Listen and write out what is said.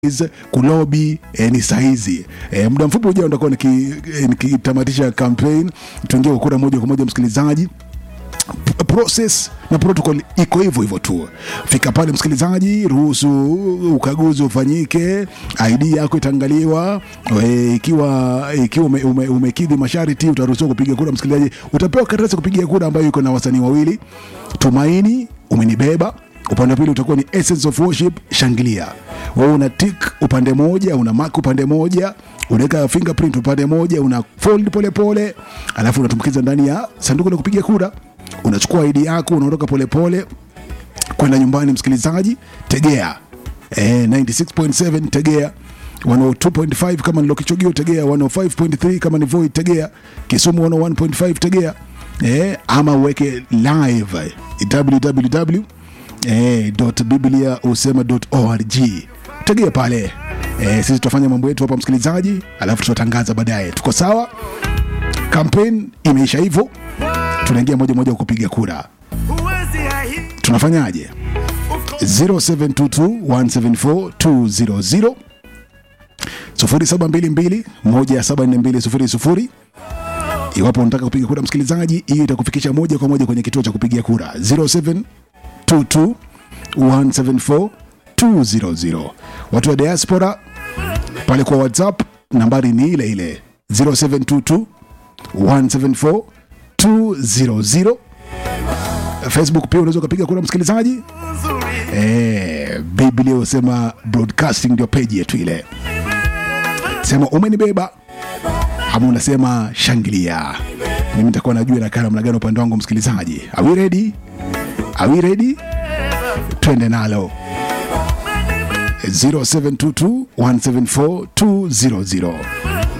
kulobi eh, ni sahizi eh, muda mfupi ujao nitakuwa nikitamatisha niki nikitamatisha campaign tuingie kwa kura moja kwa moja msikilizaji P- process na protocol iko hivyo hivyo tu fika pale msikilizaji ruhusu ukaguzi ufanyike id yako itaangaliwa e, ikiwa ikiwa ume, ume, umekidhi masharti utaruhusiwa kupiga kura msikilizaji utapewa karatasi ya kupiga kura ambayo iko na wasanii wawili tumaini umenibeba upande wa pili utakuwa ni essence of worship shangilia wewe una tik upande moja una mark upande moja unaweka fingerprint upande moja una fold pole pole alafu unatumbukiza ndani ya sanduku la kupiga kura unachukua ID yako unaondoka polepole kwenda nyumbani msikilizaji tegea eh, 96.7 tegea 102.5 kama ni Lokichogio tegea 105.3 kama ni Voi tegea Kisumu 101.5 tegea eh, ama uweke live www eh, bibliausema.org tegea pale eh, sisi tutafanya mambo yetu hapa msikilizaji alafu tutatangaza baadaye tuko sawa kampeni imeisha hivyo tunaingia moja moja kupiga kura tunafanyaje 0722174200 0722174200 iwapo unataka kupiga kura msikilizaji hiyo itakufikisha moja kwa moja kwenye kituo cha kupigia kura 0722174200 watu wa diaspora pale kwa whatsapp nambari ni ile ile 0722 174 200 facebook pia unaweza ukapiga kura msikilizaji eh, biblia husema broadcasting ndio peji yetu ile sema umenibeba ama unasema shangilia mimi nitakuwa najua nakaa namna gani upande wangu msikilizaji are we ready are we ready twende nalo 0722 174 200